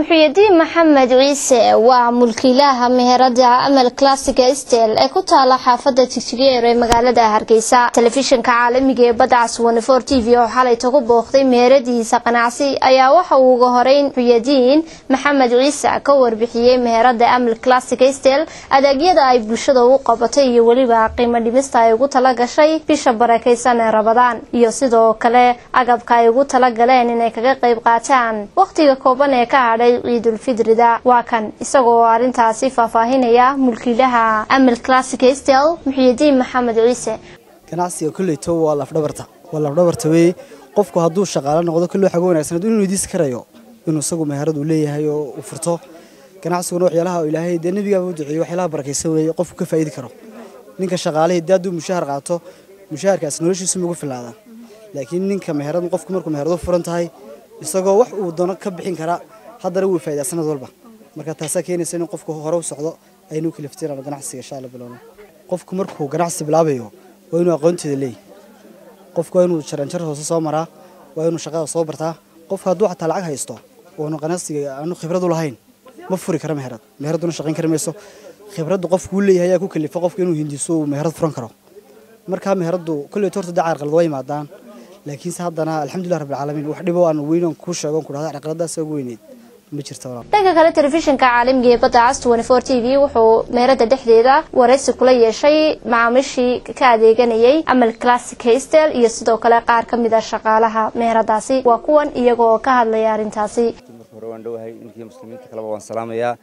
muxyidiin maxamed ciise waa mulkiilaha meherada amal classica stel ee ku taala xaafada tigtigeer ee magaalada hargeysa telefishinka caalamiga ee badcas wanifor t v oo xalay tagu booqday meheradiisa qanacsi ayaa waxa uu uga horeyn muxyidiin maxamed ciise ka warbixiyey meherada amal classica stel adeegyada ay bulshada u qabatay iyo weliba qiimo dhimista ay ugu tala gashay bisha barakeysan ee rabadaan iyo sidoo kale agabka ay ugu tala galeen inay kaga qayb qaataan waqtiga kooban ee ka hadhay ciidulfidrida waa kan isagoo arrintaasi faahfaahinaya mulkiilaha amal classic stel muxyidiin maxamed ciise ganacsiga kolleyto waa lafdhabarta waa lafdhabarta weeye qofku hadduu shaqaalo noqdo kolley waxaa uga wanaagsan inuu weydiisi karayo inuu isagu meherad uu leeyahay oo uu furto ganacsiguna waxyaalaha ilaahay dee nebigaaba u duceeyey waxyaalaha barakaysan weeye qofku ka faa'idi karo ninka shaqaalihii dee hadduu mushahar qaato mushaharkaas noloshiisu ma ugu filaada laakiin ninka meherad qofku markuu meherad u furan tahay isagoo wax uu doono ka bixin karaa haddana wuu faa'idaa sanad walba marka taasaa keenaysa in qofku hore u socdo aynu kalifteen ganacsiga insha Allah bilowno qofku markuu ganacsi bilaabayo waa inuu aqoonteeda leeyahay qofku waa inuu jaranjar hoose soo maraa waa inuu shaqada soo bartaa qofku hadduu xataa lacag haysto oonu ganacsiga aanu khibrad u lahayn ma furi karo meherad meheraduna shaqayn kari mayso khibraddu qofku uu leeyahay ayaa ku kalifa qofku inuu hindiso uu meherad furan karo markaa meheraddu kolley horta dacaar qalad waa yimaadaan laakiinse haddana alxamdulilah rabbil caalamiin wax dhibo aan weynan kuu sheego ku dhahda caqaladaas ugu weyneyd ma jirto dhanka kale telefishinka caalamiga ee badda cas twenty-four t v wuxuu meerada dhexdeeda waraysi kula yeeshay macaamiishii ka adeeganayay amal classic hastel iyo sidoo kale qaar ka mid a shaqaalaha meheradaasi waa kuwan iyagoo ka hadlaya arrintaasi marka hore waan dhowahay ninkii muslimiinta kaleba waan salaamayaa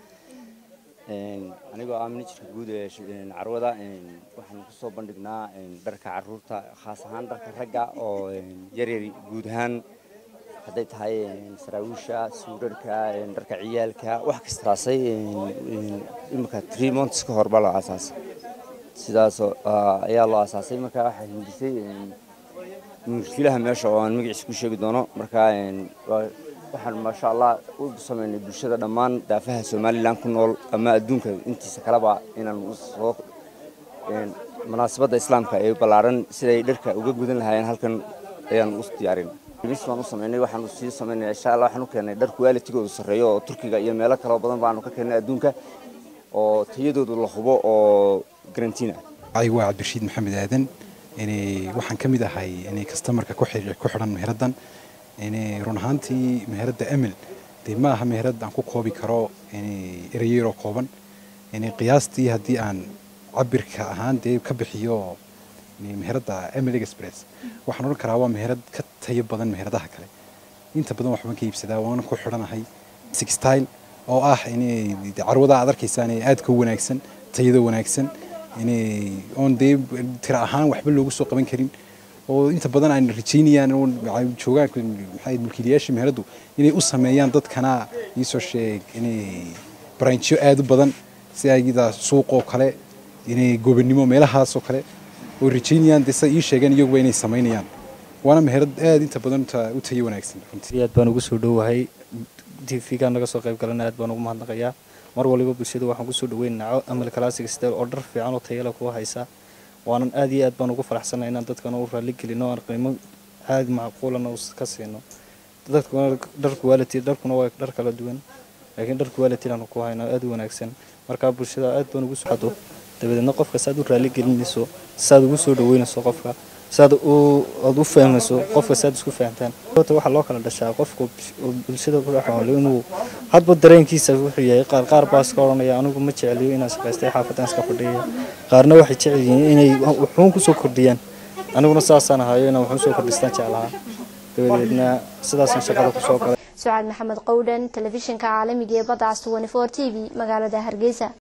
anigoo ah minijirka guud ee carwada waxaan kusoo bandhignaa dharka caruurta khaas ahaan dharka ragga oo yaryar guud ahaan hadday tahay saraawiisha suudharka dharka ciyaalka wax kastaasay imika tree months ka hor baa loo aasaasay sidaas ayaa loo aasaasay marka waxaa hindisay mulkiilaha meesha oo aan magaciisa ku sheegi doono marka waxaan maasha allah u sameynay bulshada dhammaan daafaha somalilan ku nool ama adduunka intiisa kaleba inaan soo munaasabadda islaamka ee ballaaran siday dharka uga gudan lahaayeen halkan ayaan u diyaarin mis baan u sameynay waxaan sii sameynay insha allah waxaan u keenay dhar qualitigoodu sarreeyo oo turkiga iyo meelo kaloo badan baanu ka keennay adduunka oo tayadoodu la hubo oo garantiin ah ay waa cabdirashiid maxamed aadan waxaan ka mid ahay kastamarka ku xidhan meheraddan run ahaantii meheradda emil dee ma aha meherad aan ku koobi karo ereyeroo kooban qiyaastii haddii aan cabirka ahaan dee ka bixiyo meheradda emil express waxaan odhan karaa waa meherad ka tayo badan meheradaha kale inta badan waxbaan ka iibsadaa waana ku xidhanahay sixtile oo ah carwada aad arkaysaan aadka u wanaagsan tayada wanaagsan oon dee tira ahaan waxba loogu soo qaban karin oo inta badan ay rajaynayaan joogaan maxay mulkiilayaasha meheradu inay u sameeyaan dadkana iisoo sheeg inay branchyo aad u badan si ayda suuqoo kale inay gobonimo meelahaasoo kale oo rajaynayaan dee sida ii sheegeen iyaguba inay samaynayaan waana meherad aad inta badan u tayo wanaagsan runtii aad baan ugu soo dhowahay tvgan naga soo qayb galana aad baan ugu mahadnaqayaa mar waliba bulshada waxaan kusoo dhaweynaco amal classic stel oo dhar fiican oo tayala kuwa haysa waanan aad iyo aad baan ugu faraxsanay inaan dadkana u raalli gelino aan qiimo aad macquulana ka siino dadkuna dhar quality dharkuna waa dhar kala duwan laakiin dhar quality aan ku hayno aad u wanaagsan marka bulshada aad baan ugu socdo dabadeedna qofka saad u raalli gelinayso saad ugu soo dhaweynayso qofka saad aad u fahmayso qofka saad isku fahantaan waxaa loo kala dhashaa qofka bulshada ku dhexoole inuu hadba dareenkiisa wuxuu yahay qaar qaar baa iska odhanaya anigu ma jeceliyo inaan shaqaystay xaafadan iska fadhiya qaarna waxay jecel yihiin inay wuxuun kusoo kordhiyaan aniguna saasaan ahayo inaan wuxuun soo kordhistaan jeclahaa dabadeedna sidaasaan shaqada kusoo galay sucaad maxamed qowdhan telefishinka caalamiga ee badda cas twenty four t v magaalada hargeysa